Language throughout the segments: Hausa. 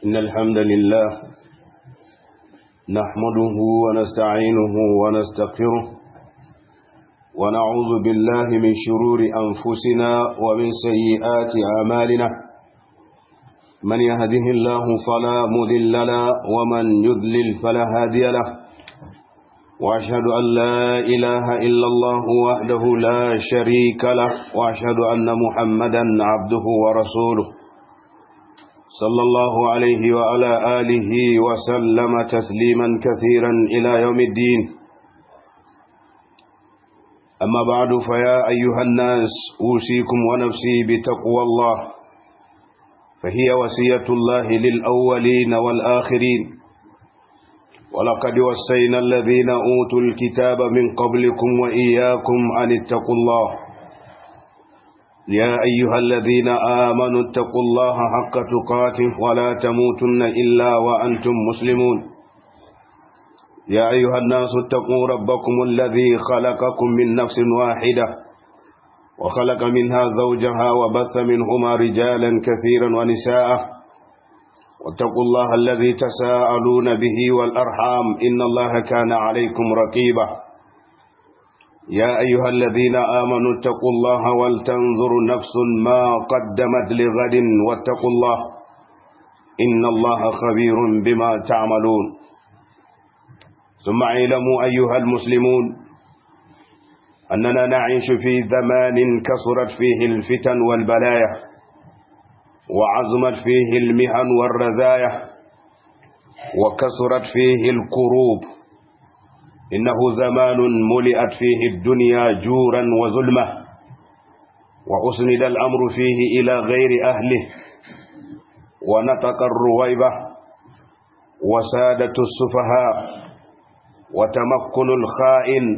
إن الحمد لله نحمده ونستعينه ونستغفره ونعوذ بالله من شرور أنفسنا ومن سيئات أعمالنا من يهده الله فلا مذل له ومن يذلل فلا هادي له وأشهد أن لا إله إلا الله وحده لا شريك له وأشهد أن محمدا عبده ورسوله صلى الله عليه وعلى آله وسلم تسليما كثيرا إلى يوم الدين أما بعد فيا أيها الناس أوصيكم ونفسي بتقوى الله فهي وصية الله للأولين والآخرين ولقد وصينا الذين أوتوا الكتاب من قبلكم وإياكم أن اتقوا الله يا أيها الذين آمنوا اتقوا الله حق تقاته ولا تموتن إلا وأنتم مسلمون يا أيها الناس اتقوا ربكم الذي خلقكم من نفس واحدة وخلق منها زوجها وبث منهما رجالا كثيرا ونساء واتقوا الله الذي تساءلون به والأرحام إن الله كان عليكم رقيبا يا أيها الذين آمنوا اتقوا الله ولتنظر نفس ما قدمت لغد واتقوا الله إن الله خبير بما تعملون ثم اعلموا أيها المسلمون أننا نعيش في زمان كثرت فيه الفتن والبلايا وعظمت فيه المهن والرذايا وكثرت فيه الكروب إنه زمان ملئت فيه الدنيا جورا وظلمة وأسند الأمر فيه إلى غير أهله ونطق الرويبة وسادة السفهاء وتمكن الخائن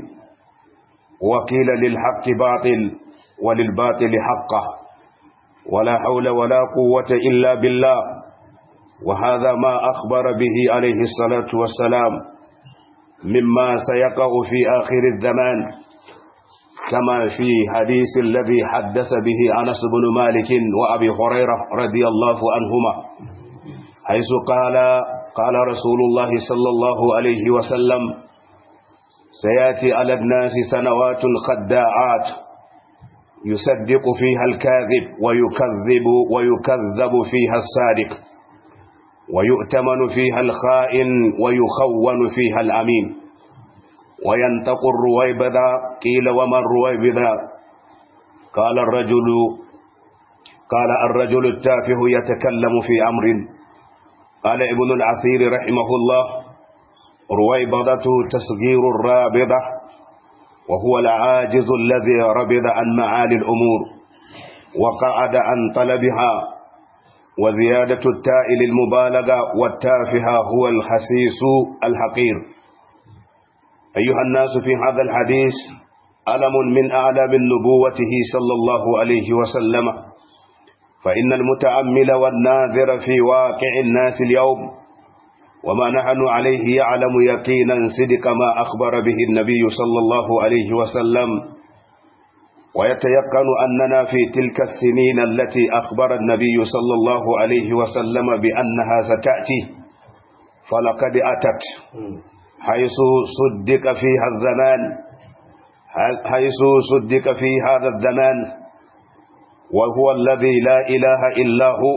وقيل للحق باطل وللباطل حقه ولا حول ولا قوة إلا بالله وهذا ما أخبر به عليه الصلاة والسلام مما سيقع في آخر الزمان كما في حديث الذي حدث به أنس بن مالك وأبي هريرة رضي الله عنهما حيث قال قال رسول الله صلى الله عليه وسلم سيأتي على الناس سنوات خداعات يصدق فيها الكاذب ويكذب ويكذب فيها الصادق ويؤتمن فيها الخائن ويخون فيها الأمين وينطق الرويبذا قيل وما الرويبذا قال الرجل قال الرجل التافه يتكلم في أمر قال ابن العثير رحمه الله رويبضة تصغير الرابضة وهو العاجز الذي ربض عن معالي الأمور وقعد عن طلبها وزيادة التاء للمبالغة والتافهة هو الخسيس الحقير أيها الناس في هذا الحديث ألم من أعلام نبوته صلى الله عليه وسلم فإن المتأمل والناظر في واقع الناس اليوم وما نحن عليه يعلم يقينا صدق ما أخبر به النبي صلى الله عليه وسلم ويتيقن أننا في تلك السنين التي أخبر النبي صلى الله عليه وسلم بأنها ستأتي فلقد أتت حيث صدق فيها الزمان حيث صدق في هذا الزمان وهو الذي لا إله إلا هو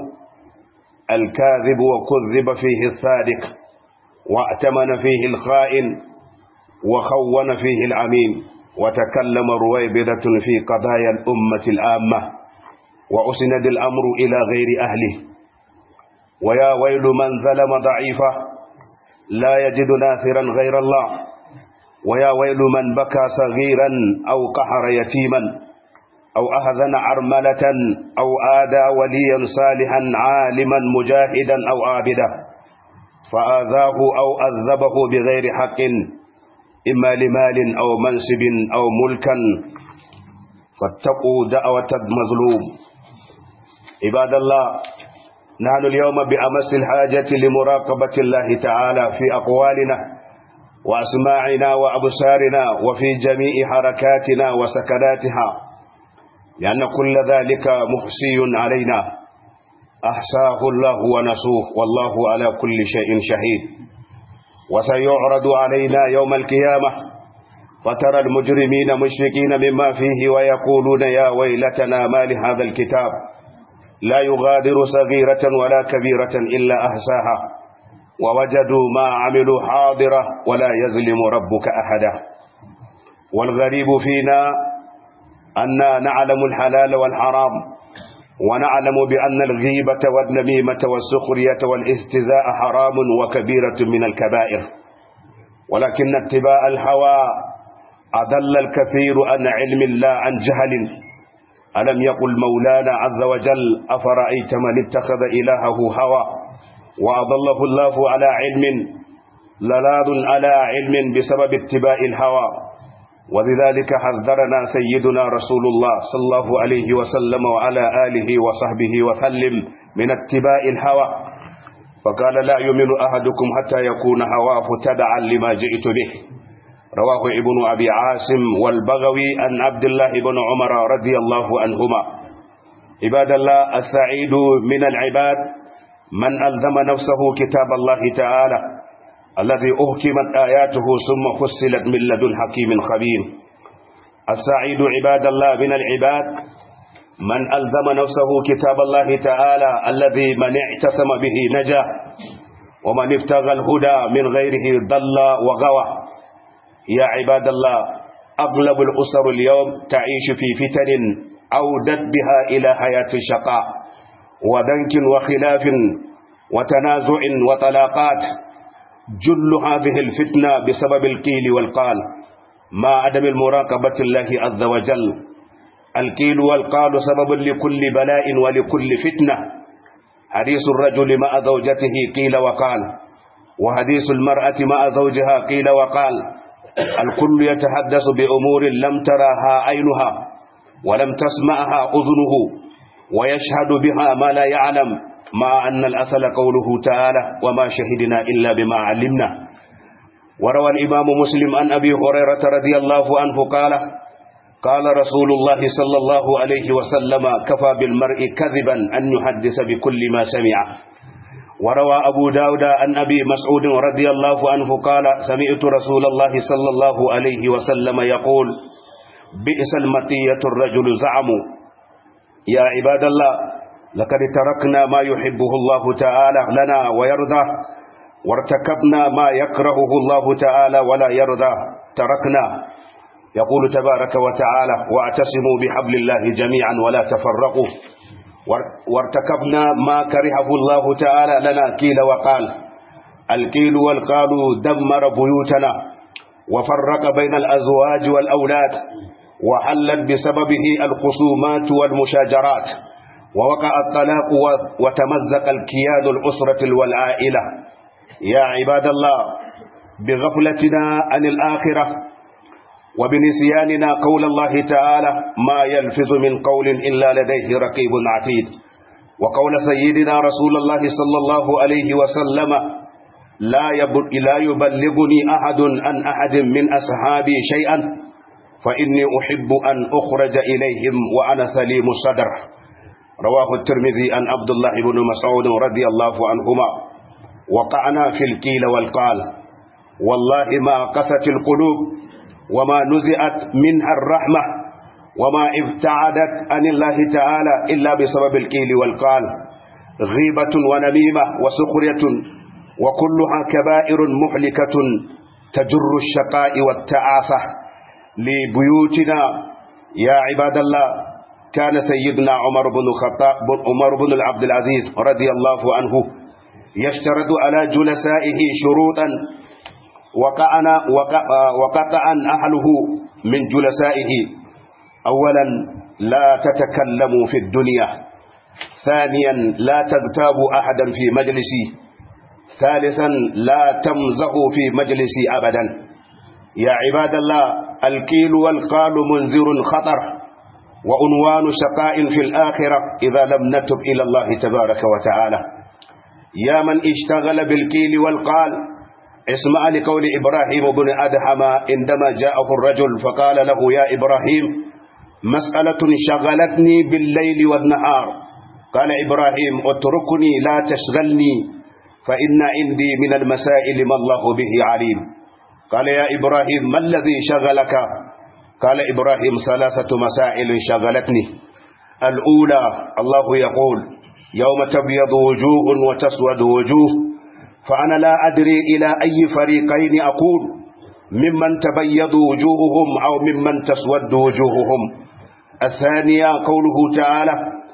الكاذب وكذب فيه الصادق وأتمن فيه الخائن وخون فيه العميم وتكلم رويبدة في قضايا الأمة العامة وأسند الأمر إلى غير أهله ويا ويل من ظلم ضعيفة لا يجد ناثرا غير الله ويا ويل من بكى صغيرا أو قهر يتيما أو أهذن عرملة أو آدى وليا صالحا عالما مجاهدا أو عابدا فآذاه أو أذبه بغير حق إما لمال أو منصب أو ملكا فاتقوا دعوة المظلوم عباد الله نحن اليوم بأمس الحاجة لمراقبة الله تعالى في أقوالنا وأسماعنا وأبصارنا وفي جميع حركاتنا وسكناتها لأن كل ذلك محسي علينا أحساه الله ونسوه والله على كل شيء شهيد وسيعرض علينا يوم القيامة فترى المجرمين مشفقين مما فيه ويقولون يا ويلتنا ما لهذا الكتاب لا يغادر صغيرة ولا كبيرة إلا أحساها ووجدوا ما عملوا حاضرة ولا يظلم ربك أحدا والغريب فينا أننا نعلم الحلال والحرام ونعلم بأن الغيبة والنميمة والسخرية والاستزاء حرام وكبيرة من الكبائر ولكن اتباع الهوى أضل الكثير عن علم الله عن جهل ألم يقل مولانا عز وجل أفرأيت من اتخذ إلهه هوى وأضله الله على علم للاذ على علم بسبب اتباع الهوى ولذلك حذرنا سيدنا رسول الله صلى الله عليه وسلم وعلى آله وصحبه وسلم من اتباع الهوى فقال لا يؤمن أحدكم حتى يكون هواه تبعا لما جئت به رواه ابن أبي عاصم والبغوي عن عبد الله بن عمر رضي الله عنهما عباد الله السعيد من العباد من ألزم نفسه كتاب الله تعالى الذي أهكمت آياته ثم فصلت من لدن حكيم خبير السعيد عباد الله من العباد من ألزم نفسه كتاب الله تعالى الذي من اعتصم به نجا ومن ابتغى الهدى من غيره ضل وغوى يا عباد الله أغلب الأسر اليوم تعيش في فتن أودت بها إلى حياة الشقاء وذنك وخلاف وتنازع وطلاقات جل هذه الفتنة بسبب القيل والقال ما عدم المراقبة الله عز وجل القيل والقال سبب لكل بلاء ولكل فتنة حديث الرجل مع زوجته قيل وقال وحديث المرأة مع زوجها قيل وقال الكل يتحدث بأمور لم تراها عينها ولم تسمعها أذنه ويشهد بها ما لا يعلم مع أن الأصل قوله تعالى وما شهدنا إلا بما علمنا وروى الإمام مسلم عن أبي هريرة رضي الله عنه قال قال رسول الله صلى الله عليه وسلم كفى بالمرء كذبا أن يحدث بكل ما سمع وروى أبو داود عن أبي مسعود رضي الله عنه قال سمعت رسول الله صلى الله عليه وسلم يقول بئس المطية الرجل زعموا يا عباد الله لقد تركنا ما يحبه الله تعالى لنا ويرضى وارتكبنا ما يكرهه الله تعالى ولا يرضى تركنا يقول تبارك وتعالى واعتصموا بحبل الله جميعا ولا تفرقوا وارتكبنا ما كرهه الله تعالى لنا كيل وقال الكيل والقال دمر بيوتنا وفرق بين الأزواج والأولاد وحلت بسببه الخصومات والمشاجرات ووقع الطلاق وتمزق الكيان الأسرة والعائلة يا عباد الله بغفلتنا عن الآخرة وبنسياننا قول الله تعالى ما يلفظ من قول إلا لديه رقيب عتيد وقول سيدنا رسول الله صلى الله عليه وسلم لا لا يبلغني أحد عن أحد من أصحابي شيئا فإني أحب أن أخرج إليهم وأنا سليم الصدر رواه الترمذي عن عبد الله بن مسعود رضي الله عنهما وقعنا في الكيل والقال والله ما قست القلوب وما نزعت منها الرحمة وما ابتعدت عن الله تعالى إلا بسبب الكيل والقال غيبة ونميمة وسخرية وكلها كبائر محلكة تجر الشقاء والتعاسة لبيوتنا يا عباد الله كان سيدنا عمر بن الخطاب عمر بن العبد العزيز رضي الله عنه يشترط على جلسائه شروطا وقعنا وقع وقطعا أهله من جلسائه أولا لا تتكلموا في الدنيا ثانيا لا تغتابوا أحدا في مجلسي ثالثا لا تمزحوا في مجلسي أبدا يا عباد الله الكيل والقال منذر خطر وعنوان شقاء في الآخرة إذا لم نتب إلى الله تبارك وتعالى يا من اشتغل بالكيل والقال اسمع لقول إبراهيم بن أدهم عندما جاءه الرجل فقال له يا إبراهيم مسألة شغلتني بالليل والنهار قال إبراهيم اتركني لا تشغلني فإن عندي من المسائل ما الله به عليم قال يا إبراهيم ما الذي شغلك قال إبراهيم ثلاثة مسائل شغلتني الأولى الله يقول يوم تبيض وجوه وتسود وجوه فأنا لا أدري إلى أي فريقين أقول ممن تبيض وجوههم أو ممن تسود وجوههم الثانية قوله تعالى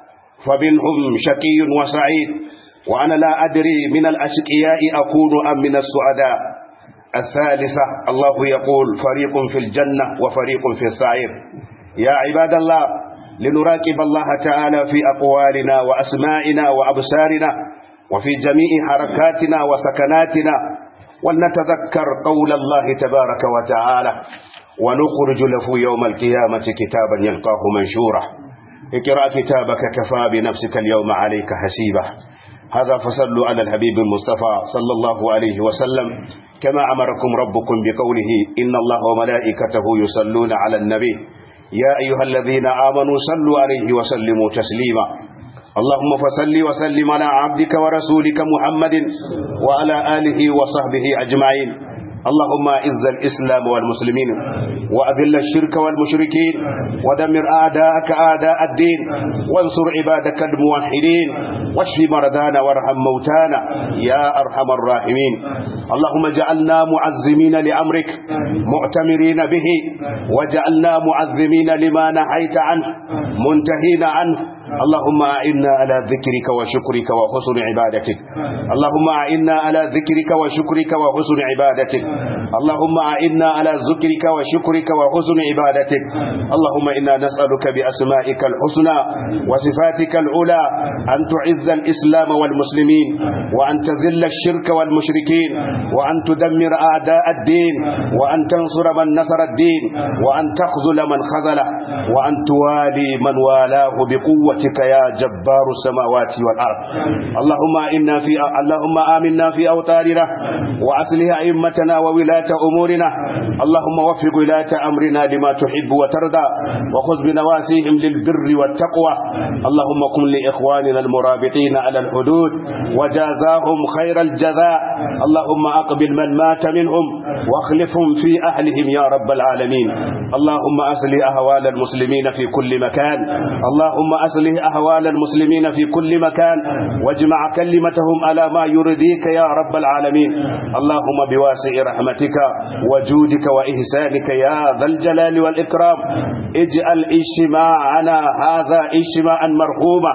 فمنهم شقي وسعيد وأنا لا أدري من الأشقياء أكون أم من السعداء الثالثة الله يقول فريق في الجنة وفريق في السعير يا عباد الله لنراقب الله تعالى في أقوالنا وأسمائنا وأبصارنا وفي جميع حركاتنا وسكناتنا ولنتذكر قول الله تبارك وتعالى ونخرج له يوم القيامة كتابا يلقاه منشورا اقرأ كتابك كفى بنفسك اليوم عليك حسيبا هذا فصلوا على الحبيب المصطفى صلى الله عليه وسلم كما أمركم ربكم بقوله إن الله وملائكته يصلون على النبي يا أيها الذين آمنوا صلوا عليه وسلموا تسليما اللهم فصل وسلم على عبدك ورسولك محمد وعلى آله وصحبه أجمعين اللهم اعز الإسلام والمسلمين وأذل الشرك والمشركين ودمر أعداءك أعداء الدين وانصر عبادك الموحدين واشف مرضانا وارحم موتانا يا أرحم الراحمين اللهم اجعلنا معزمين لأمرك مؤتمرين به وجعلنا معزمين لما نهيت عنه منتهين عنه اللهم أعنا على ذكرك وشكرك وحسن عبادتك اللهم أعنا على ذكرك وشكرك وحسن عبادتك اللهم أعنا على ذكرك وشكرك وحسن عبادتك اللهم إنا نسألك بأسمائك الحسنى وصفاتك العلى أن تعز الإسلام والمسلمين وأن تذل الشرك والمشركين وأن تدمر أعداء الدين وأن تنصر من نصر الدين وأن تخذل من خذله وأن توالي من والاه بقوة برحمتك يا جبار السماوات والأرض اللهم إنا في اللهم آمنا في أوطاننا وأصلح أئمتنا وولاة أمورنا اللهم وفق ولاة أمرنا لما تحب وترضى وخذ بنواسيهم للبر والتقوى اللهم كن لإخواننا المرابطين على الحدود وجازاهم خير الجزاء اللهم أقبل من مات منهم واخلفهم في أهلهم يا رب العالمين اللهم أصلح أهوال المسلمين في كل مكان اللهم أصلح أهوال المسلمين في كل مكان واجمع كلمتهم على ما يرضيك يا رب العالمين اللهم بواسع رحمتك وجودك وإحسانك يا ذا الجلال والإكرام اجعل اجتماعنا هذا اجتماعا مرحوما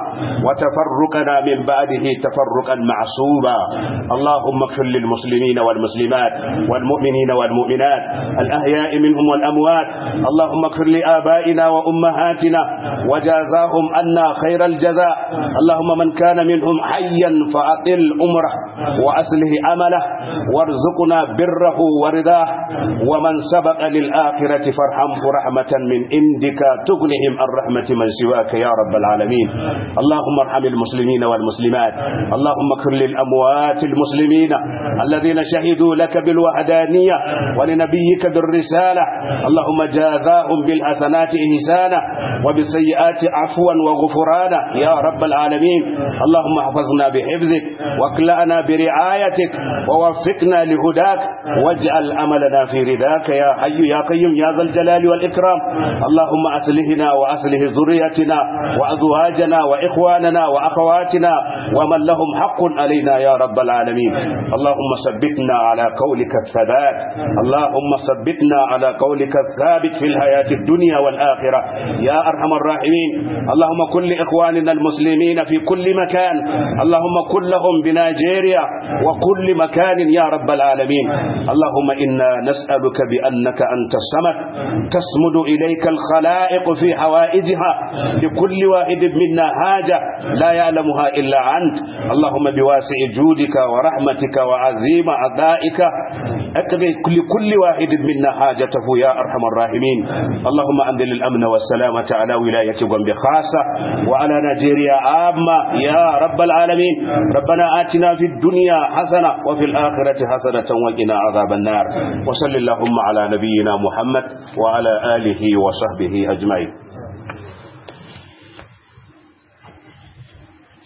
وتفرقنا من بعده تفرقا معصوبا اللهم اغفر للمسلمين والمسلمات والمؤمنين والمؤمنات الأحياء منهم والأموات اللهم اغفر لآبائنا وأمهاتنا وجازاهم أنا خير الجزاء اللهم من كان منهم حيا فأطل أمره وأصله أمله وارزقنا بره ورضاه ومن سبق للآخرة فارحمه رحمة من عندك تغنهم عن رحمة من سواك يا رب العالمين اللهم ارحم المسلمين والمسلمات اللهم اغفر للأموات المسلمين الذين شهدوا لك بالوحدانية ولنبيك بالرسالة اللهم جازاهم بالحسنات إحسانا وبالسيئات عفوا وغفرانا يا رب العالمين اللهم احفظنا بحفظك واكلأنا برعايتك ووفقنا لهداك واجعل أملنا في رضاك يا حي يا قيوم يا ذا الجلال والإكرام اللهم أصلحنا وأصلح ذريتنا وأزواجنا وإخواننا وأخواتنا ومن لهم حق علينا يا رب العالمين اللهم ثبتنا على قولك الثبات اللهم ثبتنا على قولك الثابت في الحياة الدنيا والآخرة يا أرحم الراحمين اللهم كن لإخواننا المسلمين في كل مكان اللهم كن لهم بنيجيريا وكل مكان يا رب العالمين اللهم إنا نسألك بأنك أنت الصمد تسمد إليك الخلائق في حوائجها لكل واحد منا حاجة لا يعلمها إلا أنت اللهم بواسع جودك ورحمتك وعظيم عطائك أقضي لكل واحد منا حاجته يا أرحم الراحمين اللهم أنزل الأمن والسلامة على ولاية غombe خاصة وعلى نيجيريا عامة يا رب العالمين ربنا آتنا في الدنيا حسنة وفي الآخرة حسنة وقنا عذاب النار وصل اللهم على نبينا محمد وعلى آله وصحبه أجمعين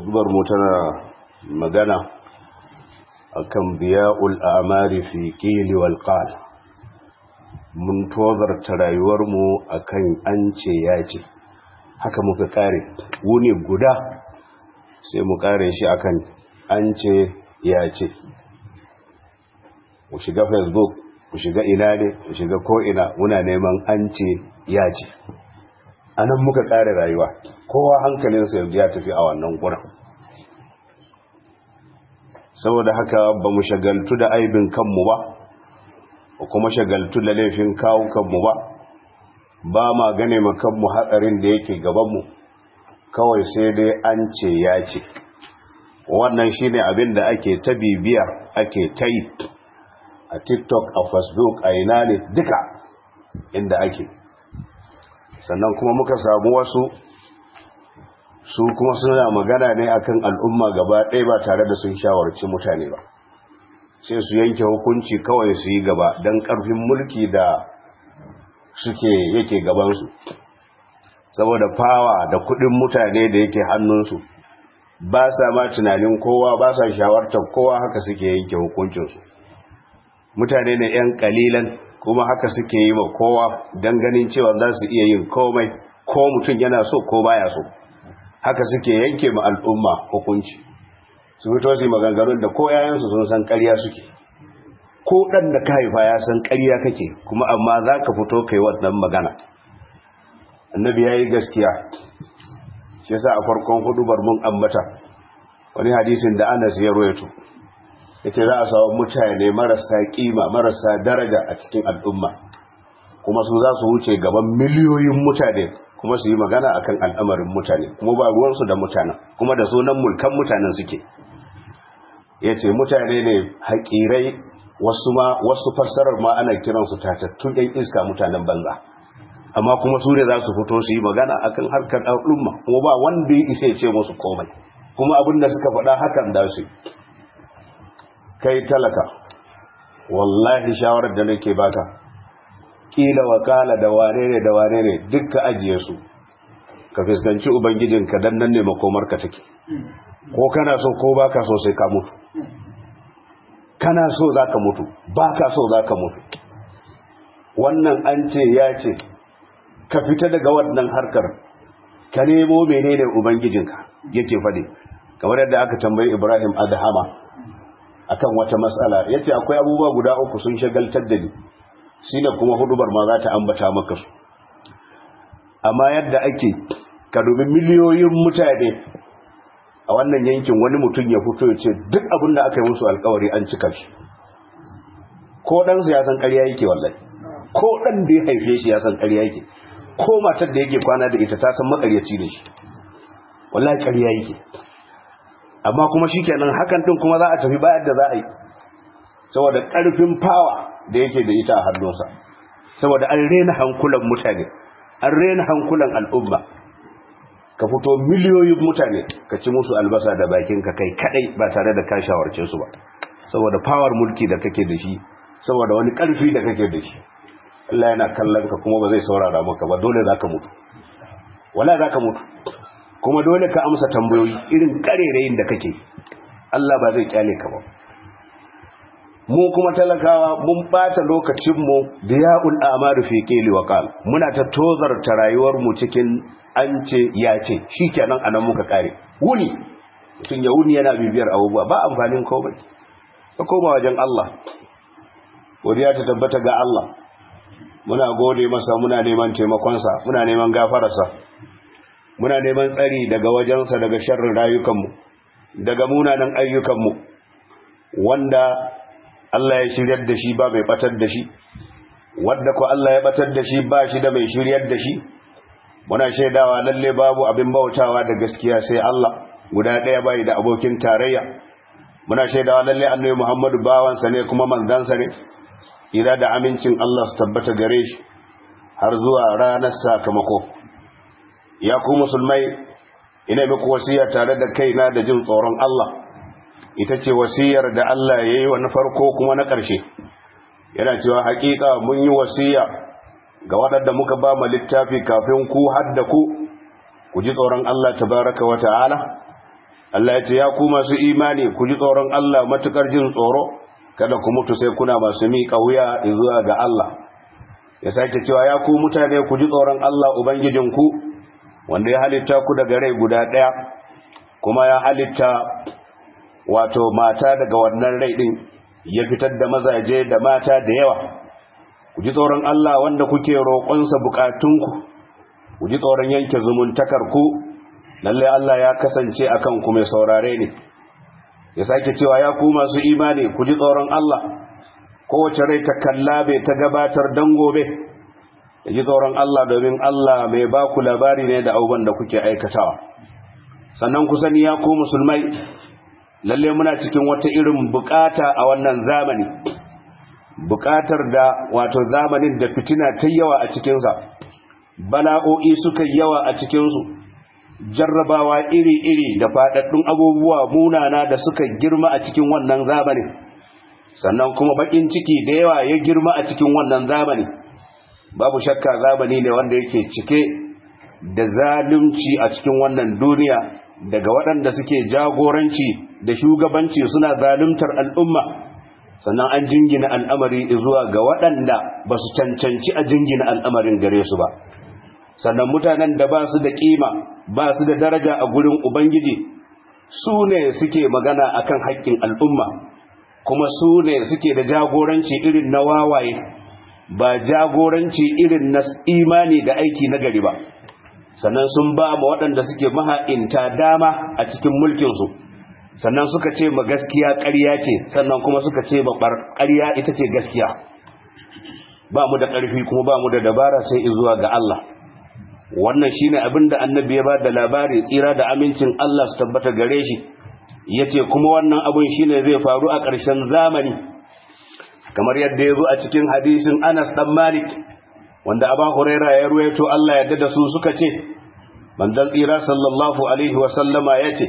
hudubar mu tana magana akan biya'ul a'mari fi qili wal qal mun tozarta rayuwar mu akan an ce ya ce haka muka kare wuni guda sai mu kare shi akan an ce ya ce mu shiga facebook mu shiga ina ne mu shiga ko'ina muna neman an ce ya ce a nan muka kare rayuwa kowa hankalinsa yanzu ya tafi a wannan gurin saboda haka ba mu shagaltu da aibin kanmu ba ba kuma shagaltu da laifin kawo kanmu ba ba ma gane kanmu hatsarin da yake gabanmu kawai sai dai an ce ya ce wannan shine abin da ake ta bibiya ake ta yi a tiktok a facebook a ina ne duka inda ake sannan kuma muka samu wasu su kuma suna magana ne akan al'umma gaba ɗaya ba tare da sun shawarci mutane ba sai su yanke hukunci kawai su yi gaba don ƙarfin mulki da suke yake gabansu saboda fawa da kuɗin mutane da yake hannunsu ba sa ma tunanin kowa ba sa shawartar kowa haka suke yanke hukuncinsu mutane ne 'yan kalilan kuma haka suke yi ma kowa don ganin cewa za su iya yin komai ko mutum yana so ko baya so haka suke yanke ma al'umma hukunci su fito su maganganun da ko yayansu sun san ƙarya suke ko ɗan da ka haifa ya san ƙarya kake kuma amma za ka fito kai wannan magana annabi ya yi gaskiya shi sa a farkon hudubar mun ambata wani hadisin da anas ya royato yake za a samu mutane marasa kima marasa daraja a cikin al'umma kuma su za su wuce gaban miliyoyin mutane kuma su yi magana akan al'amarin mutane kuma ba ruwansu da mutanen kuma da sunan mulkan mutanen suke ya ce mutane ne haƙirai wasu ma wasu fassarar ma ana kiransu tatattun yan iska mutanen banza amma kuma su ne za su fito su yi magana akan harkar al'umma kuma ba wanda ya isa ya ce musu komai kuma abin da suka faɗa hakan da su kai talaka wallahi shawarar da nake baka kila wakala da wane ne da wane ne dukka ajiye su ka fuskanci ubangijinka dan nan ne makomarka take ko kana so ko baka so sai ka mutu kana so zaka mutu baka so zaka mutu wannan an ce ya ce ka fita daga wannan harkar ka nemo menene ubangijinka yake fadi kamar yadda aka tambayi Ibrahim Adhama akan wata matsala yace akwai abubuwa guda uku sun shagaltar da ni shine kuma hudubar ma za ta ambata maka su amma yadda ake ka dubi miliyoyin mutane a wannan yankin wani mutum ya fito ya ce duk abin da aka yi musu alkawari an cika shi ko ɗansa ya san ƙarya yake wallahi ko ɗan da ya haife shi ya san ƙarya yake ko matar da yake kwana da ita ta san makaryaci ne shi wallahi ƙarya yake amma kuma shikenan hakan din kuma za a tafi bayan da za a yi saboda ƙarfin fawa da yake da ita a hannunsa saboda an rena hankulan mutane an rena hankulan al'umma ka fito miliyoyin mutane ka ci musu albasa da bakin ka kai kadai ba tare da ka shawarce su ba saboda power mulki da kake da shi saboda wani ƙarfi da kake da shi Allah yana kallon ka kuma ba zai saurara maka ba dole zaka mutu wala zaka mutu kuma dole ka amsa tambayoyi irin karerayin da kake Allah ba zai kyale ka ba mu kuma talakawa mun bata lokacin mu diya'ul amaru fi qili wa qal muna ta tozarta rayuwar mu cikin an ce ya ce shikenan anan muka kare wuni tun ya wuni yana bibiyar abubuwa ba amfanin komai ka koma wajen Allah godiya ta tabbata ga Allah muna gode masa muna neman taimakonsa muna neman gafararsa muna neman tsari daga wajensa daga sharrin rayukanmu daga munanan ayyukanmu wanda Allah ya shiryar da shi ba mai batar da shi wanda ko Allah ya batar da shi ba shi da mai shiryar da shi muna shaidawa lalle babu abin bautawa da gaskiya sai Allah guda ɗaya bai da abokin tarayya muna shaidawa lalle annabi Muhammadu bawansa ne kuma manzansa ne ira da amincin Allah su tabbata gare shi har zuwa ranar sakamako ya ku musulmai ina muku wasiya tare da kaina da jin tsoron Allah ita ce wasiyar da Allah ya yi wa na farko kuma na ƙarshe yana cewa haƙiƙa mun yi wasiya ga waɗanda muka ba mu littafi kafin ku hadda ku ku ji tsoron Allah tabaraka wa ta'ala Allah ya ce ya ku masu imani ku ji tsoron Allah matukar jin tsoro kada ku mutu sai kuna masu miƙa wuya zuwa ga Allah ya sake cewa ya ku mutane ku ji tsoron Allah ubangijinku wanda ya halitta ku daga rai guda ɗaya kuma ya halitta wato mata daga wannan rai ɗin ya fitar da mazaje da mata da yawa ku ji tsoron Allah wanda kuke roƙonsa bukatunku ku ji tsoron yanke zumuntakarku lallai Allah ya kasance akan ku mai saurare ne ya sake cewa ya ku masu imani ku ji tsoron Allah kowace rai ta kalla bai ta gabatar dan gobe ya ji tsoron Allah domin Allah mai ba ku labari ne da abubuwan da kuke aikatawa sannan ku sani ya ku musulmai lalle muna cikin wata irin bukata a wannan zamani bukatar da wato zamanin da fitina ta yawa a cikinsa bala'o'i suka yawa a cikinsu jarrabawa iri-iri da faɗaɗɗun abubuwa munana da suka girma a cikin wannan zamanin sannan kuma baƙin ciki da yawa ya girma a cikin wannan zamani babu shakka zamani ne wanda yake cike da zalunci a cikin wannan duniya daga waɗanda suke jagoranci da shugabanci suna zaluntar al'umma sannan an jingina al'amari zuwa ga waɗanda ba su cancanci a jingina al'amarin gare su ba sannan mutanen da ba su da ƙima ba su da daraja a gurin ubangiji su ne suke magana akan haƙƙin al'umma kuma su ne suke da jagoranci irin na wawaye ba jagoranci irin na imani da aiki na gari ba sannan sun ba ma waɗanda suke maha'inta dama a cikin mulkinsu sannan suka ce ma gaskiya ƙarya ce sannan kuma suka ce ma ƙarya ita ce gaskiya ba mu da ƙarfi kuma ba mu da dabara sai zuwa ga Allah wannan shine abin da annabi ya ba da labari tsira da amincin Allah su tabbata gare shi yace kuma wannan abun shine zai faru a ƙarshen zamani kamar yadda ya zo a cikin hadisin Anas dan Malik wanda Abu Huraira ya ruwaito Allah ya da su suka ce manzon tsira sallallahu alaihi wa sallama yace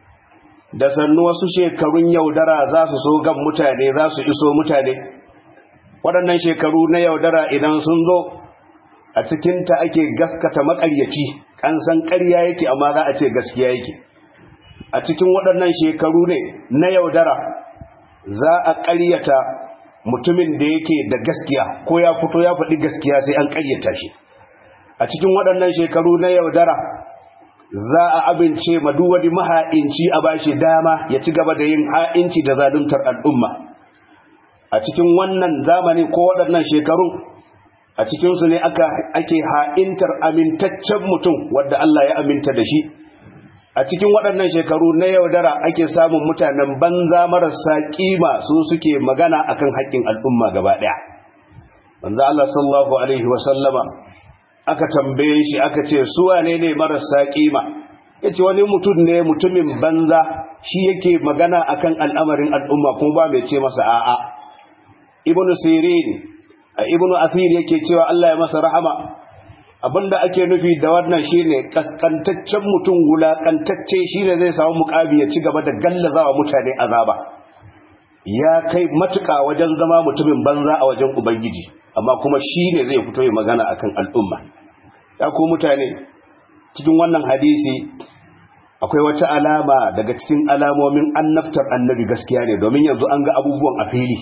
da sannu wasu shekarun yaudara za su so gan mutane za su iso mutane waɗannan shekaru na yaudara idan sun zo a cikinta ake gaskata maƙaryaci an san ƙarya yake amma za a ce gaskiya yake a cikin waɗannan shekaru ne na yaudara za a ƙaryata mutumin da yake da gaskiya ko ya fito ya faɗi gaskiya sai an ƙaryata shi a cikin waɗannan shekaru na yaudara za a abince ma duk wani maha'inci a bashi dama ya ci gaba da yin ha'inci da zaluntar al'umma a cikin wannan zamani ko waɗannan shekarun a cikinsu ne ake ha'intar amintaccen mutum wadda Allah ya aminta da shi a cikin waɗannan shekaru na yaudara ake samun mutanen banza marasa kima su suke magana akan haƙƙin al'umma gaba ɗaya banza Allah sallallahu alaihi wasallama aka tambaye shi aka ce su wane ne marasa kima yace wani mutum ne mutumin banza shi yake magana akan al'amarin al'umma kuma ba mai ce masa a'a ibnu sirin ibnu athir yake cewa Allah ya masa rahama abinda ake nufi da wannan shine kaskantaccen mutum wulakantacce shine zai samu mukabi ya ci gaba da gallazawa mutane azaba ya kai matuka wajen zama mutumin banza a wajen ubangiji amma kuma shine zai fito ya magana akan al'umma ya ku mutane cikin wannan hadisi akwai wata alama daga cikin alamomin annabtar annabi gaskiya ne domin yanzu an ga abubuwan a fili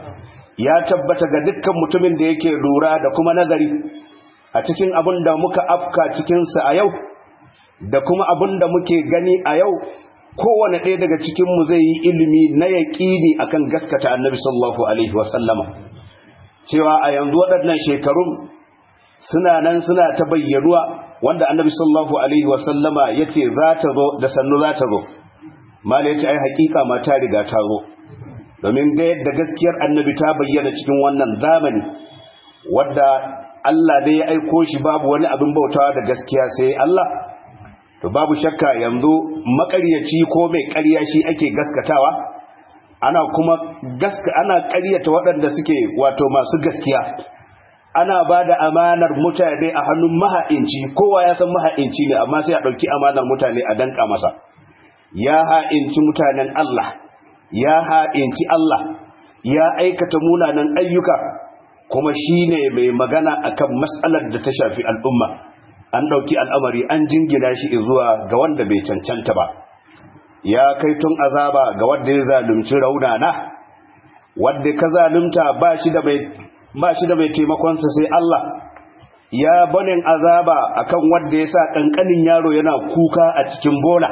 ya tabbata ga dukkan mutumin da yake lura da kuma nazari a cikin abin da muka afka cikinsa a yau da kuma abin da muke gani a yau kowane ɗaya daga cikinmu zai yi ilimi na yaƙini akan gaskata annabi sallallahu alaihi wasallama cewa a yanzu waɗannan shekarun suna nan suna ta bayyanuwa wanda annabi sallallahu alaihi wasallama ya ce za ta zo da sannu za ta zo mala ya ce ai hakika ma ta riga ta zo domin ga yadda gaskiyar annabi ta bayyana cikin wannan zamani wadda Allah dai ya aiko shi babu wani abin bautawa da gaskiya sai Allah to babu shakka yanzu makaryaci ko mai ƙarya shi ake gaskatawa ana kuma gaska ana ƙaryata waɗanda suke wato masu gaskiya ana ba da amanar mutane a hannun maha'inci kowa ya san maha'inci ne amma sai a ɗauki amanar mutane a danka masa ya ha'inci mutanen Allah ya ha'inci Allah ya aikata munanan ayyuka kuma shi ne mai magana akan matsalar da ta shafi al'umma an ɗauki al'amari an jingina shi zuwa ga wanda bai cancanta ba ya kai tun azaba ga wanda ya zalunci raunana wanda ka zalunta ba shi da mai ba shi da mai taimakonsa sai Allah ya banin azaba akan wanda ya sa kankanin yaro yana kuka a cikin bola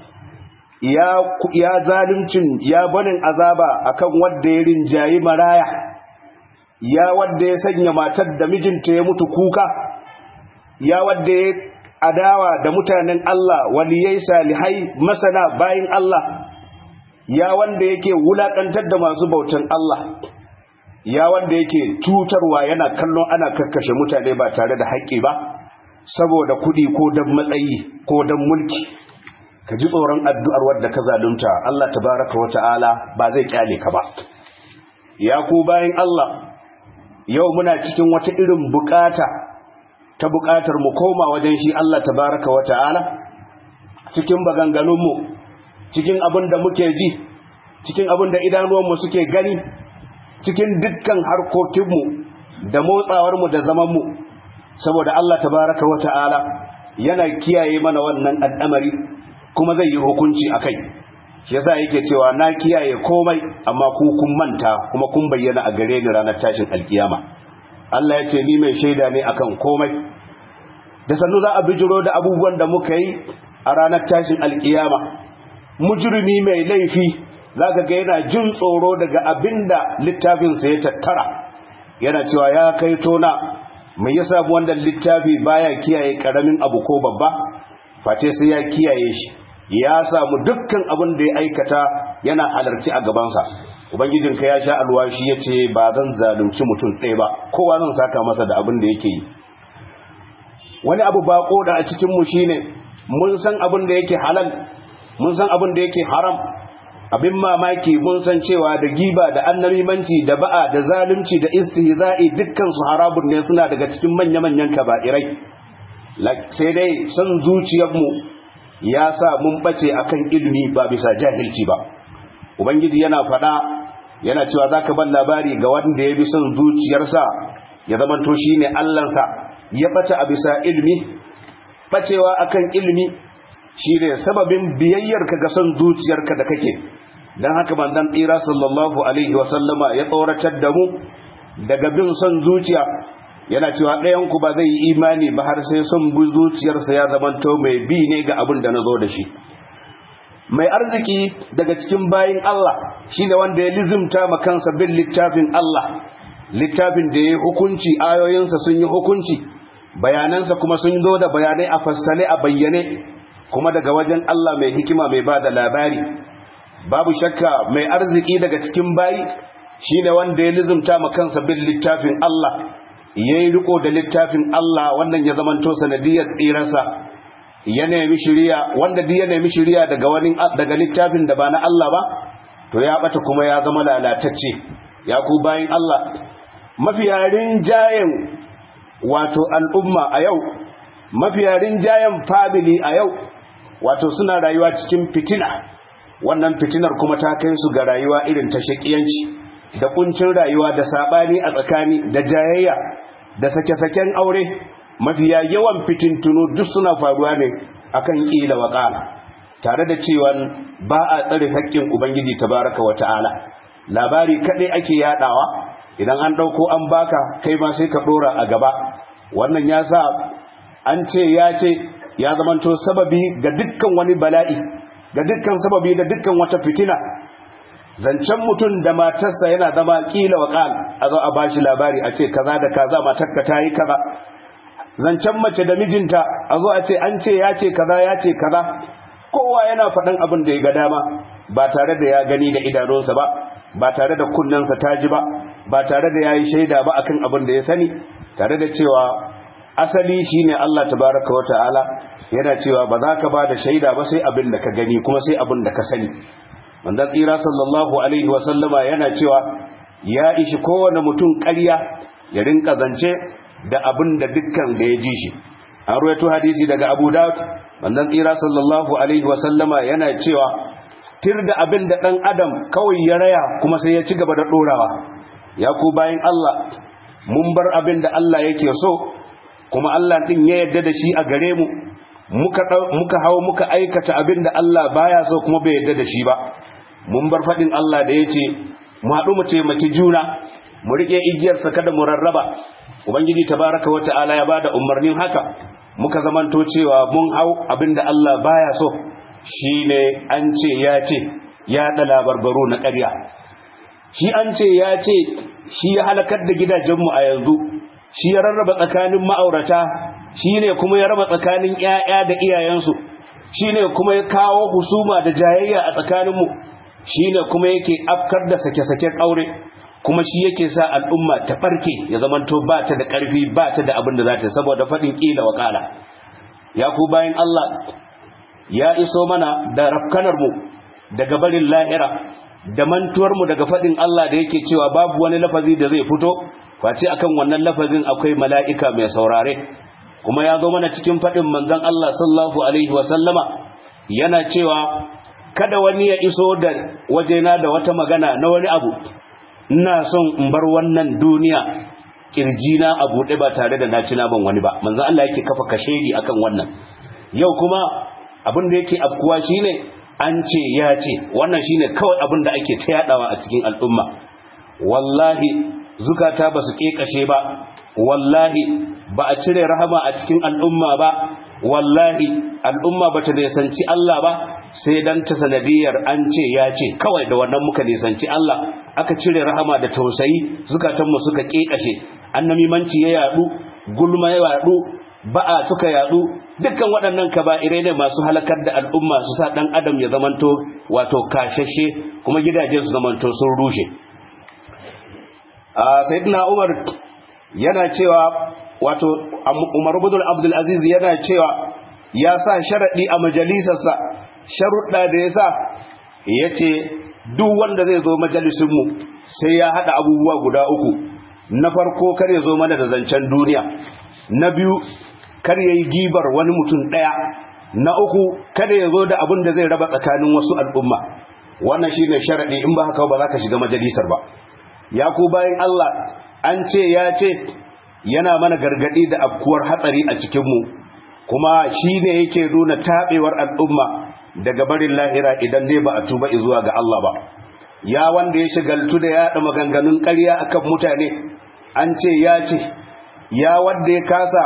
ya ya zaluncin ya banin azaba akan wanda ya rinjayi maraya ya wanda ya sanya matar da mijinta ya mutu kuka ya wanda ya adawa da mutanen Allah waliyai salihai masana bayin Allah ya wanda yake wulakantar da masu bautan Allah ya wanda yake cutarwa yana kallon ana kakkashe mutane ba tare da haƙƙi ba saboda kuɗi ko don matsayi ko don mulki ka ji tsoron addu'ar wadda ka zalunta Allah tabaraka wa ta'ala ba zai kyale ka ba ya ku bayan Allah yau muna cikin wata irin bukata ta bukatar mu koma wajen shi Allah tabaraka wa ta'ala cikin maganganunmu cikin abin da muke ji cikin abin da idanuwanmu suke gani cikin dukkan harkokinmu da motsawarmu da zamanmu saboda Allah tabaraka wa ta'ala yana kiyaye mana wannan al'amari kuma zai yi hukunci a kai shi yasa yake cewa na kiyaye komai amma ku kun manta kuma kun bayyana a gare ni ranar tashin alkiyama Allah ya ce ni mai shaida ne akan komai da sannu za a bijiro da abubuwan da muka yi a ranar tashin alkiyama mujrimi mai laifi zaka ga yana jin tsoro daga abinda littafinsa ya tattara yana cewa ya kai tona mai yasa wannan littafi baya kiyaye karamin abu ko babba face sai ya kiyaye shi ya samu dukkan abin da ya aikata yana halarci a gabansa ubangijinka ya sha alwashi ya ce ba zan zalunci mutum ɗaya ba kowa zan saka masa da abin da yake yi wani abu bako da a cikinmu shine mun san abin da yake halal mun san abin da yake haram abin mamaki mun san cewa da giba da annamimanci da ba'a da zalunci da istihza'i dukkan su harabun ne suna daga cikin manya-manyan kaba'irai sai dai san zuciyarmu ya sa mun bace akan ilimi ba bisa jahilci ba ubangiji yana faɗa yana cewa zaka ban labari ga wanda ya bi son zuciyarsa ya zamanto shine Allahnsa ya bata a bisa ilimi bacewa akan ilimi shine sababin biyayyarka ga son zuciyarka da kake dan haka manzon tsira sallallahu alaihi wa sallama ya tsoratar da mu daga bin son zuciya yana cewa ɗayan ku ba zai yi imani ba har sai son bi zuciyarsa ya zamanto mai bi ne ga abin da na zo da shi mai arziki daga cikin bayin Allah shine wanda ya lizimta ma kansa bin littafin Allah littafin da ya hukunci ayoyinsa sun yi hukunci bayanansa kuma sun zo da bayanai a fassale a bayyane kuma daga wajen Allah mai hikima mai ba da labari babu shakka mai arziki daga cikin bayi shine wanda ya lizimta ma kansa bin littafin Allah yayi riko da littafin Allah wannan ya zamanto sanadiyar tsirarsa ya nemi shiriya wanda duk ya nemi shiriya daga wani daga littafin da ba na Allah ba to ya bata kuma ya zama lalatacce ya ku bayin Allah mafiyarin jayen wato al'umma a yau mafiyarin jayen family a yau wato suna rayuwa cikin fitina wannan fitinar kuma ta kai su ga rayuwa irin ta shakiyanci da kuncin rayuwa da sabani a tsakani da jayayya da sake-saken aure mafiya yawan fitintunu duk suna faruwa ne akan kila wa ƙala tare da cewa ba a tsare haƙƙin ubangiji tabaraka wa ta'ala labari kaɗai ake yaɗawa idan an ɗauko an baka kai ma sai ka ɗora a gaba wannan ya sa an ce ya ce ya zamanto sababi ga dukkan wani bala'i ga dukkan sababi da dukkan wata fitina zancen mutum da matarsa yana zama kila wa ƙal a zo a bashi labari a ce kaza da kaza matarka ta yi kaza zancen mace da mijinta a zo a ce an ce ya ce kaza ya ce kaza kowa yana faɗin abin da ya ga dama ba tare da ya gani da idanunsa ba ba tare da kunnensa ta ji ba ba tare da ya yi shaida ba akan abin da ya sani tare da cewa asali shine Allah tabaraka wa ta'ala yana cewa ba za ka ba da shaida ba sai abin da ka gani kuma sai abin da ka sani manzon tsira sallallahu alaihi wa sallama yana cewa ya ishi kowane mutum ƙarya ya rinka zance da abin da dukkan da ya ji shi an ruwaito hadisi daga abu daud wannan tsira sallallahu alaihi wasallama yana cewa tir da abin da ɗan adam kawai ya raya kuma sai ya ci gaba da ɗorawa ya ku bayan allah mun bar abin da allah yake so kuma allah ɗin ya yarda da shi a gare mu muka muka hawo muka aikata abin da Allah baya so kuma bai yarda da shi ba mun bar fadin Allah da yace mu haɗu mu taimaki juna mu rike igiyar sa kada mu rarraba ubangiji tabaraka wa ta'ala ya bada umarnin haka muka zamanto cewa mun hau abin da Allah baya so shine an ce ya ce ya da labarbaro na ƙarya shi an ce ya ce shi ya halakar da gidajenmu a yanzu shi ya rarraba tsakanin ma'aurata shi ne kuma ya raba tsakanin 'ya'ya da iyayensu shi ne kuma ya kawo husuma da jayayya a tsakaninmu shi ne kuma yake afkar da sake-saken aure kuma shi yake sa al'umma ta farke ya zamanto ba ta da ƙarfi ba ta da abin da za ta saboda faɗin ƙila wa ƙala ya ku bayan Allah ya iso mana da rafkanarmu daga barin lahira da mantuwarmu daga faɗin Allah da yake cewa babu wani lafazi da zai fito face akan wannan lafazin akwai mala'ika mai saurare kuma ya zo mana cikin faɗin manzon Allah sallallahu alaihi wasallama yana cewa kada wani ya iso da wajena da wata magana na wani abu ina son in bar wannan duniya kirjina a buɗe ba tare da na ci naman wani ba manzon Allah yake kafa kashedi akan wannan yau kuma abin da yake afkuwa shine an ce ya ce wannan shine kawai abin da ake ta yadawa a cikin al'umma wallahi zukata ba su kekashe ba wallahi ba a cire rahama a cikin al'umma ba wallahi al'umma ba ta nisanci Allah ba sai dan ta sanadiyar an ce ya ce kawai da wannan muka nisanci Allah aka cire rahama da tausayi zukatanmu suka kekashe annamimanci ya yadu gulma ya yadu ba'a suka yadu dukkan waɗannan kaba'irai ne masu halakar da al'umma su sa ɗan adam ya zamanto wato kashashe kuma gidajen su zamanto sun rushe a sayyidina umar yana cewa wato umar ibn abdul aziz yana cewa ya sa sharadi a majalisarsa sharuɗa da ya sa yace duk wanda zai zo majalisin mu sai ya hada abubuwa guda uku na farko kar ya zo mana da zancen duniya na biyu kar ya yi gibar wani mutum ɗaya na uku kada ya zo da abin da zai raba tsakanin wasu al'umma wannan shi ne sharaɗi in ba haka ba za ka shiga majalisar ba ya ku bayan Allah an ce ya ce yana mana gargaɗi da afkuwar hatsari a cikinmu kuma shi ne yake nuna taɓewar al'umma daga barin lahira idan dai ba a tuba zuwa ga Allah ba ya wanda ya shigaltu da yaɗa maganganun ƙarya akan mutane an ce ya ce ya wanda ya kasa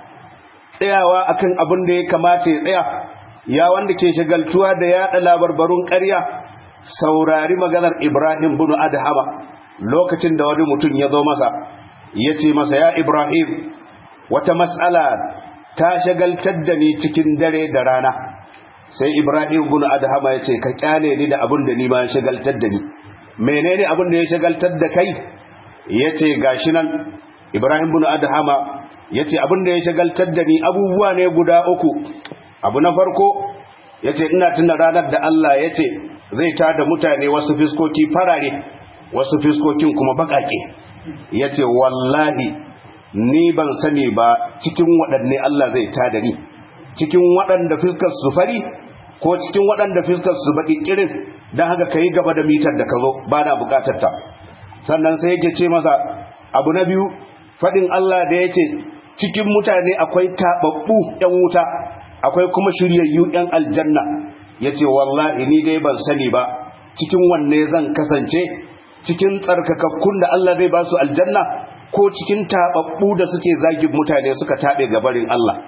tsayawa akan abin da ya kamata ya tsaya ya wanda ke shagaltuwa da yaɗa labarbarun ƙarya saurari maganar Ibrahim bin Adhama lokacin da wani mutum ya zo masa ya ce masa ya Ibrahim wata matsala ta shagaltar da ni cikin dare da rana sai Ibrahim bin Adhama ya ce ka kyale ni da abin da ni ma shagaltar da ni menene abin da ya shagaltar da kai ya ce gashi nan Ibrahim bin Adhama ya ce abin da ya shagaltar da ni abubuwa ne guda uku abu na farko ya ce ina tuna ranar da Allah ya ce zai tada mutane wasu fiskoki farare wasu fiskokin kuma bakake ya ce wallahi ni ban sani ba cikin waɗanne Allah zai tada ni cikin waɗanda fiskar su fari ko cikin waɗanda fiskar su baƙi ƙirin don haka ka yi gaba da mitar da ka zo ba na buƙatar ta sannan sai yake ce masa abu na biyu faɗin Allah da ya ce cikin mutane akwai taɓaɓɓu ‘yan wuta akwai kuma shiryayyu ‘yan aljanna ya ce wallahi ni dai ban sani ba cikin wanne zan kasance cikin tsarkakakkun da Allah zai ba su aljanna ko cikin taɓaɓɓu da suke zagin mutane suka taɓe gabarin Allah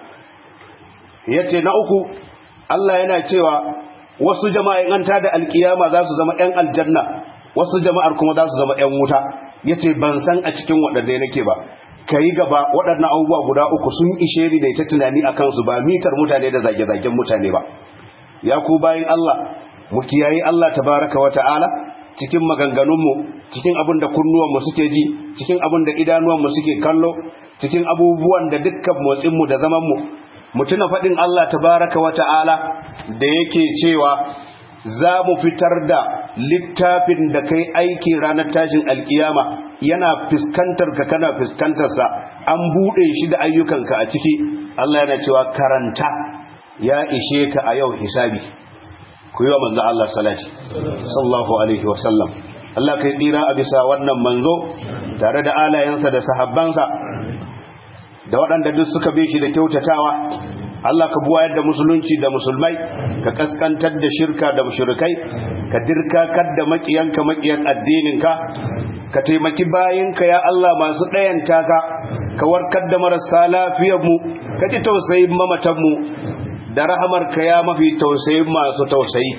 ya ce na uku Allah yana cewa wasu jama'in an tada alkiyama za su zama ‘yan aljanna wasu jama'ar kuma za su zama ‘yan wuta ya ce ban san a cikin waɗanne nake ba ka yi gaba waɗannan abubuwa guda uku sun ishe ni da ita tunani a kansu ba mitar mutane da zage-zagen mutane ba ya ku bayan Allah mu kiyayi Allah tabaraka wa ta'ala cikin maganganunmu cikin abin da kunnuwanmu suke ji cikin abin da idanuwanmu suke kallo cikin abubuwan da dukkan motsinmu da zamanmu mu tuna faɗin Allah tabaraka wa ta'ala da yake cewa za mu fitar da littafin da kai aiki ranar tashin alkiyama yana fuskantar ka kana fuskantarsa an buɗe shi da ayyukanka a ciki Allah yana cewa karanta ya ishe ka a yau hisabi ku yi wa manzo Allah salati sallallahu alaihi wasallam Allah kai tsira a bisa wannan manzo tare da alayensa da sahabbansa da waɗanda duk suka bi shi da kyautatawa Allah ka buwayar da musulunci da musulmai ka kaskantar da shirka da mushrikai ka dirkakar da makiyanka makiyan addininka ka taimaki bayinka ya Allah masu ɗayanta ka ka warkar da marasa lafiyarmu ka ji tausayin mamatanmu da rahamarka ya mafi tausayin masu tausayi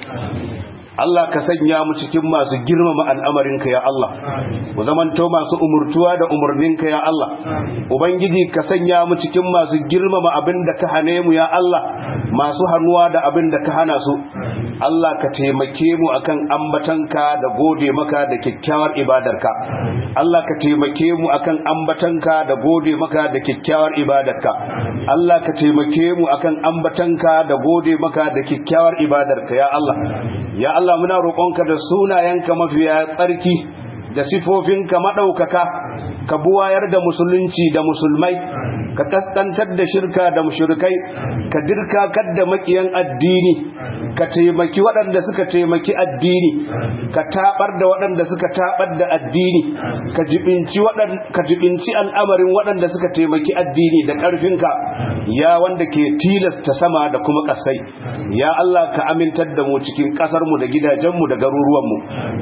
Allah ka sanya mu cikin masu girmama al'amarinka ya Allah mu zamanto masu umurtuwa da umarninka ya Allah ubangiji ka sanya mu cikin masu girmama abin da ka hane mu ya Allah masu hannuwa da abin da ka hana su Allah ka taimake mu akan ambatanka da gode maka da kyakkyawar ibadarka Allah ka taimake mu akan ambatanka da gode maka da kyakkyawar ibadarka Allah ka taimake mu akan ambatanka da gode maka da kyakkyawar ibadarka ya Allah ya Allah muna roƙonka da sunayenka mafiya tsarki da sifofinka maɗaukaka ka buwayar da musulunci da musulmai ka kaskantar da shirka da mushrikai ka dirkakar da makiyan addini ka taimaki waɗanda suka taimaki addini ka tabar da waɗanda suka tabar da addini ka jibinci ka jibinci al'amarin waɗanda suka taimaki addini da ƙarfinka ya wanda ke tilasta sama da kuma ƙasai ya Allah ka amintar da mu cikin ƙasarmu da gidajenmu da garuruwanmu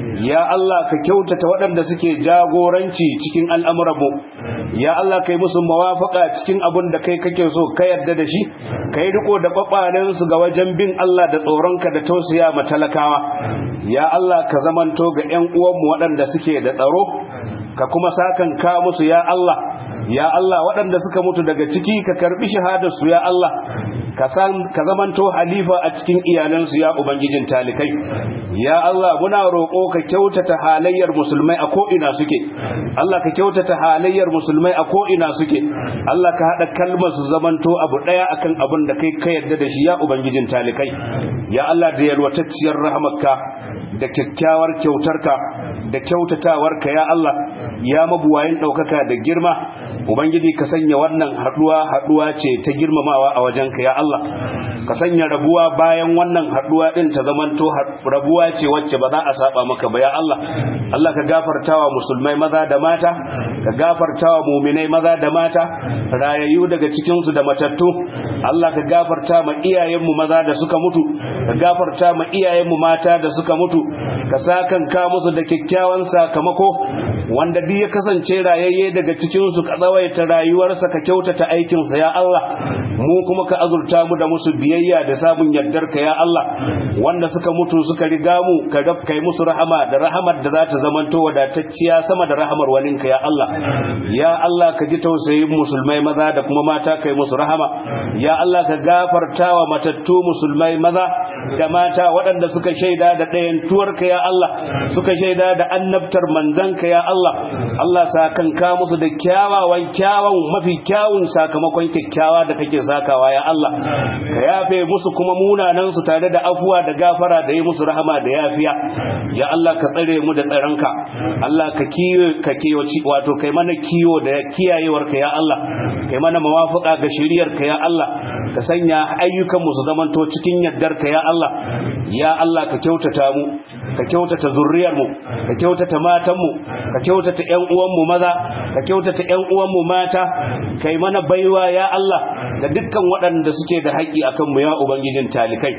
ya Allah ka kyautata waɗanda suke jagoranci cikin al'amuranmu ya Allah kai musu mawafaka cikin abin da kai kake so ka yarda da shi ka yi riko da su ga wajen bin Allah da tsoronka da tausaya ma talakawa ya Allah ka zamanto ga 'yan uwanmu waɗanda suke da tsaro ka kuma sakan ka musu ya Allah ya Allah waɗanda suka mutu daga ciki ka karbi shahadarsu ya Allah ka zamanto halifa a cikin iyalansu ya ubangijin talikai ya Allah muna roƙo ka kyautata halayyar musulmai a ko'ina suke Allah ka kyautata halayyar musulmai a ko'ina suke Allah ka haɗa kalmar su zamanto abu ɗaya akan abin da kai ka yarda da shi ya ubangijin talikai ya Allah da yalwatacciyar rahamarka da kyakkyawar kyautarka da kyautatawarka ya Allah ya mabuwayin ɗaukaka da girma ubangiji ka sanya wannan haɗuwa haɗuwa ce ta girmamawa a wajenka ya Allah ka sanya rabuwa bayan wannan haɗuwa ɗin ta zamanto rabuwa ce wacce ba za a saba maka ba ya Allah Allah ka gafartawa musulmai maza da mata ka gafartawa muminai maza da mata rayayyu daga cikinsu da matattu Allah ka gafarta ma iyayenmu maza da suka mutu ka gafarta ma iyayenmu mata da suka mutu ka sakan ka musu da kyakkyawan sakamako wanda duk ya kasance rayayye daga cikinsu ka tsawaita rayuwarsa ka kyautata aikinsa ya Allah mu kuma ka azurta mu da musu biyayya da samun yardarka ya Allah wanda suka mutu suka riga mu ka kai musu rahama da rahamar da za ta zamanto wadatacciya sama da rahamar walinka ya Allah ya Allah ka ji tausayin musulmai maza da kuma mata kai musu rahama ya Allah ka gafartawa matattu musulmai maza da mata waɗanda suka shaida da ɗayan tuwarka ya Allah suka shaida da annabtar manzanka ya Allah Allah sakan ka musu da kyawawan kyawun mafi kyawun sakamakon kyakkyawa da kake sakawa ya Allah ka yafe musu kuma munanan su tare da afuwa da gafara da yi musu rahama da yafiya ya Allah ka tsare mu da tsaronka Allah ka kiyo ka kiyoci wato kai mana kiyo da kiyayewarka ya Allah kai mana mawafaka ga shiriyarka ya Allah ka sanya ayyukan mu su zamanto cikin yardarka ya Allah ya Allah ka kyautata mu ka kyautata zurriyar mu ka kyautata matan mu ka kyautata ƴan uwan mu maza ka kyautata ƴan uwan mu mata kai mana baiwa ya Allah da dukkan waɗanda suke da haƙƙi akan mu ya ubangijin talikai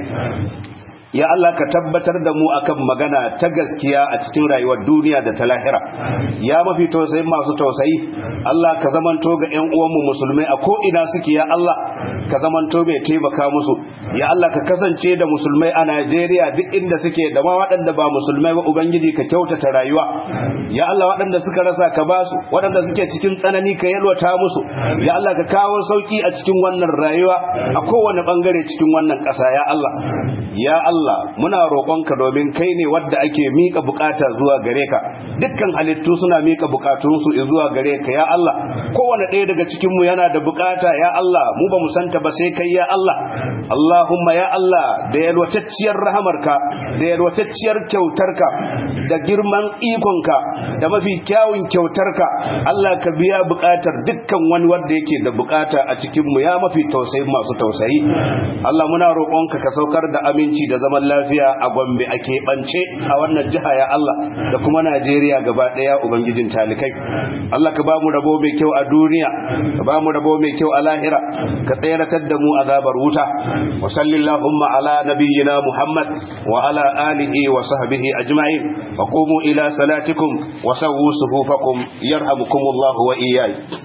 ya Allah ka tabbatar da mu akan magana ta gaskiya a cikin rayuwar duniya da ta lahira ya mafi tausayin masu tausayi Allah ka zamanto ga ƴan uwanmu musulmai a ko ina suke ya Allah ka zamanto mai taimaka musu ya Allah ka kasance da musulmai a Najeriya duk inda suke da ma waɗanda ba musulmai ba ubangiji ka kyautata rayuwa ya Allah waɗanda suka rasa ka basu waɗanda suke cikin tsanani ka yalwata musu ya Allah ka kawo sauki a cikin wannan rayuwa a kowane bangare cikin wannan ƙasa ya Allah ya Allah muna roƙonka domin kai ne wadda ake mika bukata zuwa gare ka dukkan halittu suna mika bukatunsu zuwa gare ka ya Allah kowane ɗaya daga cikin mu yana da bukata ya Allah mu ba mu santa ba sai kai ya Allah Allah Allahumma ya Allah da yalwatacciyar rahamarka da yalwatacciyar kyautarka da girman ikonka da mafi kyawun kyautarka Allah ka biya bukatar dukkan wani wanda yake da bukata a cikin mu ya mafi tausayi masu tausayi Allah muna roƙonka ka saukar da aminci da zaman lafiya a Gombe a keɓance a wannan jiha ya Allah da kuma Najeriya gaba ɗaya ubangijin talikai Allah ka ba mu rabo mai kyau a duniya ka ba mu rabo mai kyau a lahira ka tseratar da mu azabar wuta wa sallallahu ala nabiyyina Muhammad wa ala alihi wa sahbihi ajma'in wa qumu ila salatikum wa sawwu sufufakum yarhamukumullahu wa iyyakum